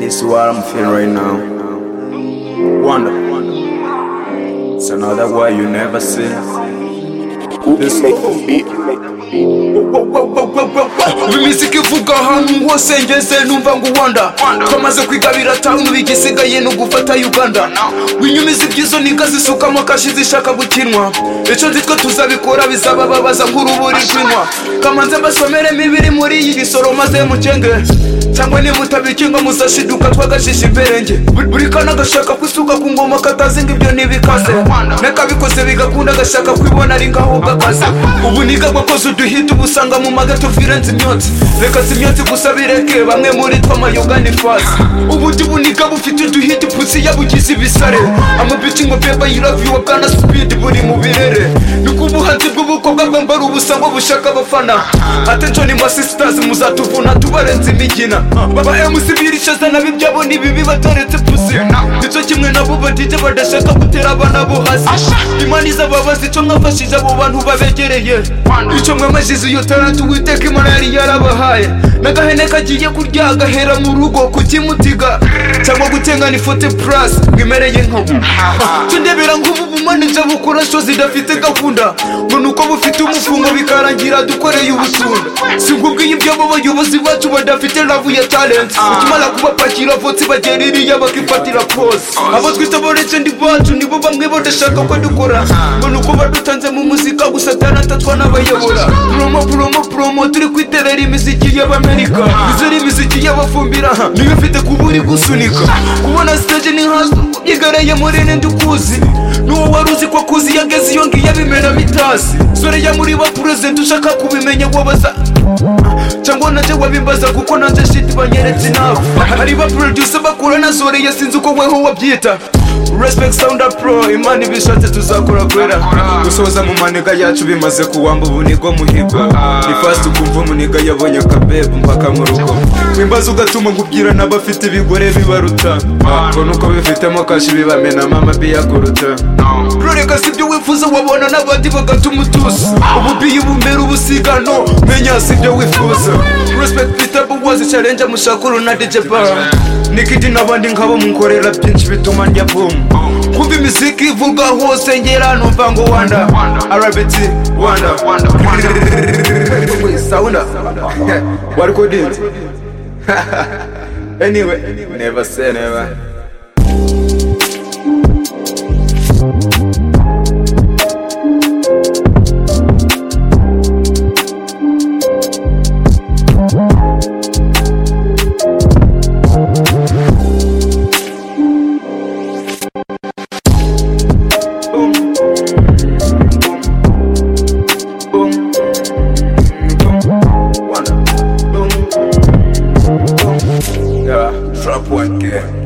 This is what I'm feeling right now. Wonder. It's another way you never see. This imisika ivuga ahantu hose ngeze numva ngo uwanda twamaze kwigabira tawuni igisigaye ni ugufata uganda winyumiza ibyizo ninka zisukamo akashi zishaka gukinwa icyo nzi twe tuzabikora bizabababaza nk'uruburi rw'inywa kamanze mbasomere imibiri muri iyi gisoro maze mukenge cyangwa niba utabikinga muzashiduka twagashisha imberenge Buri- buri kana agashaka kwisuka ku ngoma katazinga ibyo ntibikaze nakabikoze bigakunda agashaka kwibona ari ngaho bw'akazi ubuniga bwakoze uduhita ubusanga mu magato virenze imyotsi reka si imyotsi gusa bireke bamwe muri twe amayoga ni fasi ubundi buniga bufite uduhita ipusi yabugize ibisare amabici ngo beba yiravi wa bwana supidi buri mu birere niko ubuhanzi bw'ubukobwa bwambara ubusa ngo bushaka abafana attention ni sisters muzatuvuna tubarenze imigina baba mc birishaza nabo ibyabo ni bibi bataretse pusi nicyo kimwe nabo badije badashaka gutera abana bo hasi imana izababaza icyo mwafashije abo bantu babegereye icyo mwamajije iyo taratu witeka imana yari yarabahaye n'agahene kagiye kurya agahera mu rugo kukimutiga cyangwa gutengana ifote purasi mwimereye nkabo tundebera nk'ubu bumanije bukora sho zidafite gahunda ngo ni uko bufite umufungo bikarangira dukoreye ubusunda si nkubwiye ibyabo abayobozi bacu badafite ravu ya talenti ukimara kubapakira votsi bagera iriya bakifatira pose abo twita bolegend bacu nibo bamwe badashaka ko dukora ngo ni uko badutanze mu muzika gusa talenti atwa n'abayobora promo promo promo turi kwiterera imiziki y'abamerika izuri imiziki y'abafumbira niyo mfite kuba uri gusunika kubona stage ni hazo yigareye muri ninde ukuzi n'uwo wari uzi ko akuzi yageze iyo ngiyo abimeramo itasi sore ya muri ba perezida ushaka kubimenya wabaza cyangwa nanjye wabimbaza kuko nanjye shiti banyeretse nawe hari ba producer bakura na zore yasinze uko weho wabyita respect sound up pro imana ibishatse tuzakora kwera gusoza mu manega yacu bimaze kuwamba ubunigo muhiga ni fast ukumva umuniga yabonye akabebu mpaka mu rugo wimbaza ugatuma nkubwira n'abafite ibigore bibaruta mbona uko bifitemo kashi bibamenamo amabiya kuruta rureka si ibyo wifuza wabona n'abandi bagatuma utuza ububiyi bumera ubusigano menya si ibyo wifuza respect peter buwazi challenge mushakuru na dj bar nikidi n'abandi nkabo munkorera byinshi bituma ndya boom kumva imiziki ivuga hose ngera numva ngo wanda rbt wanda sounda wari kodinzi anyway never say never Boom. Boom. Boom. Boom. Boom. Boom. Yeah, trap one game.